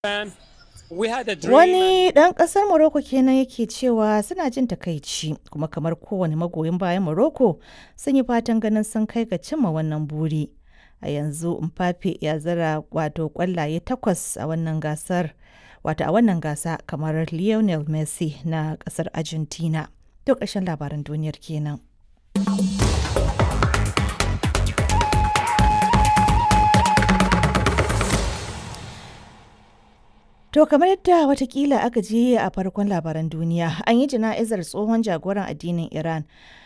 Wani ɗan ƙasar Morocco kenan yake cewa suna jin takaici kuma kamar kowane magoyin bayan Morocco sun yi fatan ganin sun kai ga cimma wannan buri. A yanzu Mbappe ya zira wato ƙwallaye takwas a wannan gasar wato a wannan gasa kamar Lionel Messi na ƙasar Argentina. To ƙarshen labaran duniyar kenan. To kamar yadda watakila aka je a farkon labaran duniya an yi jana'izar tsohon jagoran addinin Iran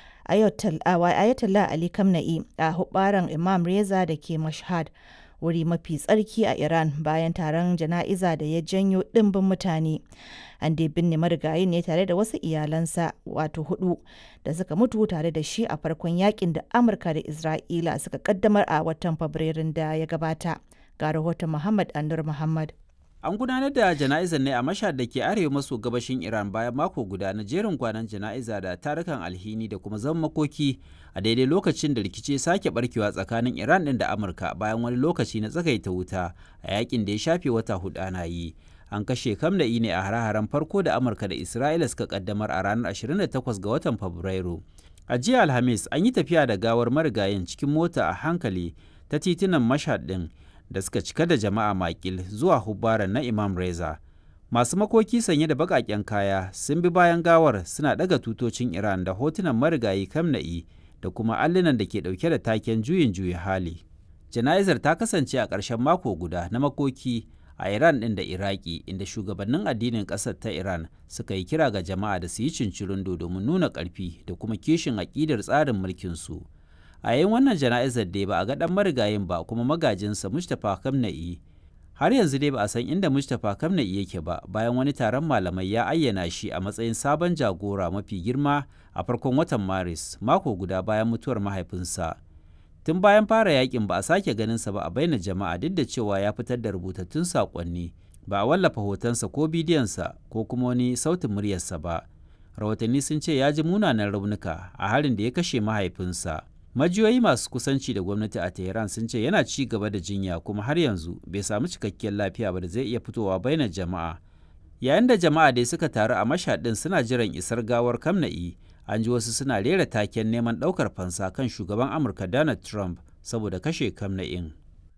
Ayatollah Ali Khamenei a hubaran Imam Reza da ke Mashhad wuri mafi tsarki a Iran bayan taron jana'iza da ya janyo ɗimbin mutane. An dai binne marigayi ne tare da wasu iyalansa wato hudu da suka mutu tare da shi a farkon yakin da Amurka da Isra'ila suka kaddamar a watan Fabrairun da ya gabata. Ga rahoton Muhammad Anur Muhammad. An gudanar da jana'izar ne a mashhad da ke arewa maso gabashin Iran bayan mako guda na jerin kwanan jana'iza da tarukan alhini da kuma zama makoki a daidai lokacin da rikici sake barkewa tsakanin Iran din da Amurka bayan wani lokaci na tsagaita wuta a yakin da ya shafe wata hudu ana yi. An kashe Kamna'i ne a hare-haren farko da Amurka da Isra'ila suka kaddamar a ranar 28 ga watan Fabrairu. A jiya Alhamis an yi tafiya da gawar marigayin cikin mota a hankali ta titunan mashhad din. da suka cika da jama'a makil zuwa hubbaran na Imam Reza. Masu makoki sanye da baƙaƙen kaya sun bi bayan gawar suna ɗaga tutocin Iran da hotunan marigayi Kamna'i da kuma allunan da ke ɗauke da taken juyin juyi hali. Jana'izar ta kasance a ƙarshen mako guda na makoki a Iran ɗin da Iraki inda shugabannin addinin ƙasar ta Iran suka yi kira ga jama'a da su yi cincirindo domin nuna ƙarfi da kuma kishin aƙidar tsarin mulkinsu. a yayin wannan jana'izar dai ba a ga dan marigayin ba kuma magajinsa mustapha kamna'i har yanzu dai ba a san inda mustapha kamna'i yake ba bayan wani taron malamai ya ayyana shi a matsayin sabon jagora mafi girma a farkon watan maris mako guda bayan mutuwar mahaifinsa tun bayan fara yakin ba a sake ganinsa ba a baina jama'a duk da cewa ya fitar da rubutattun saƙonni ba a wallafa hotonsa ko bidiyonsa ko kuma wani sautin muryarsa ba rahotanni sun ce ya ji munanan raunuka a harin da ya kashe mahaifinsa majiyoyi masu kusanci da gwamnati a tehran sun ce yana ci gaba da jinya kuma har yanzu bai samu cikakkiyar lafiya ba da zai iya fitowa bainar jama'a yayin da jama'a dai suka taru a mashaɗin suna jiran isar gawar kamna'i an ji wasu suna rera taken neman ɗaukar fansa kan shugaban amurka donald trump saboda kashe kamna'in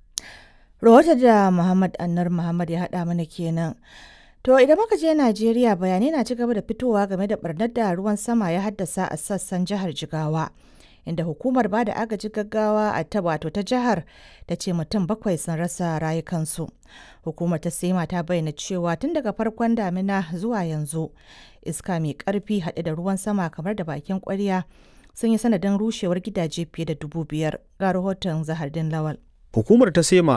rahoton da muhammad annar muhammad ya haɗa mana kenan To idan muka je Najeriya bayanai na ci gaba da fitowa game da barnar da ruwan sama ya haddasa a sassan jihar Jigawa. inda hukumar ba da agaji gaggawa a ta wato ta jihar ta ce mutum bakwai sun rasa rayukansu hukumar ta sema ta bayyana cewa tun daga farkon damina zuwa yanzu iska mai karfi haɗe da ruwan sama kamar da bakin kwarya sun yi sanadin rushewar gidaje fiye da dubu biyar ga rahoton zahardin lawal Hukumar ta SEMA